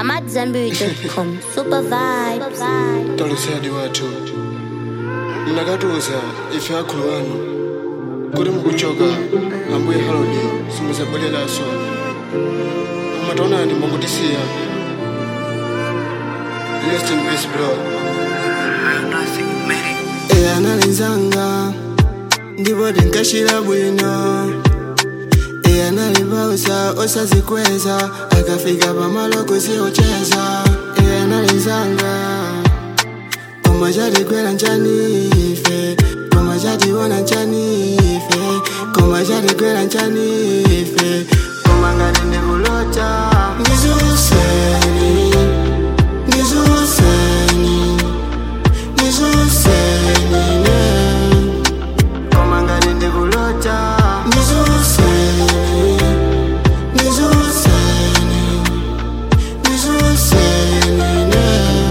I'm at Zenberry.com. Super vibes. talusadi wathu mnakatuza ife akhulu anu kuti mukuchoka ambuye halodi simuzabwereraso mumataonani mukutisiya rest in peace bro eya nalinzanga ndipo tinkashira bwino eya nalipausa osazikweza akafika pamalo kusiocheza eya nalinzanga koma chatigwera nchani ife koma chationa nchani ife koma chatigwera nchani ife koma ngati ndikulota ndizuseni ndizuseni ndizuseni ne koma ngati ndikulota ndizuseni ndizuseni ndizuseni ne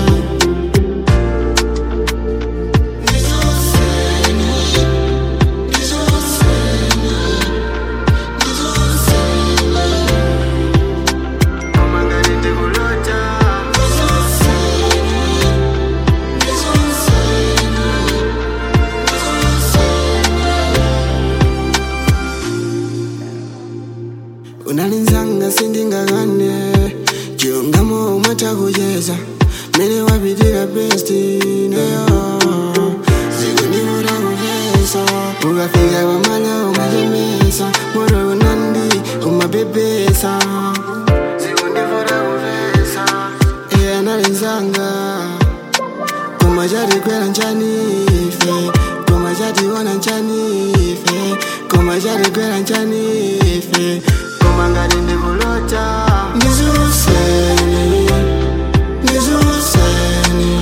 unalinzanga sindingakane chiungamo umatakucheza mene wapitira besti neyo zikundivuta kuvesa ukafika pamala umachemesa moto unandi umapepesa zikundivuta kuvesa iye analinzanga koma chatikwera nchani ife koma chationa nchani ife koma chatikwera nchani ife koma ngati ndikulota ndizuseni ndizuseni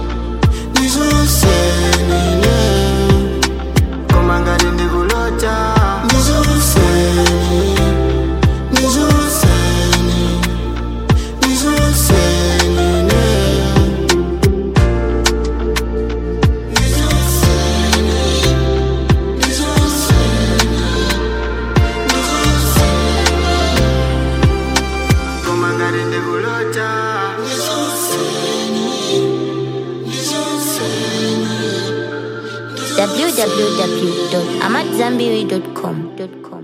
ndizuseni ne koma ngati ndikulota ndizuseni ndizuseni ndizuseni ne koma ngati ndikulota www.amatzambiri.com.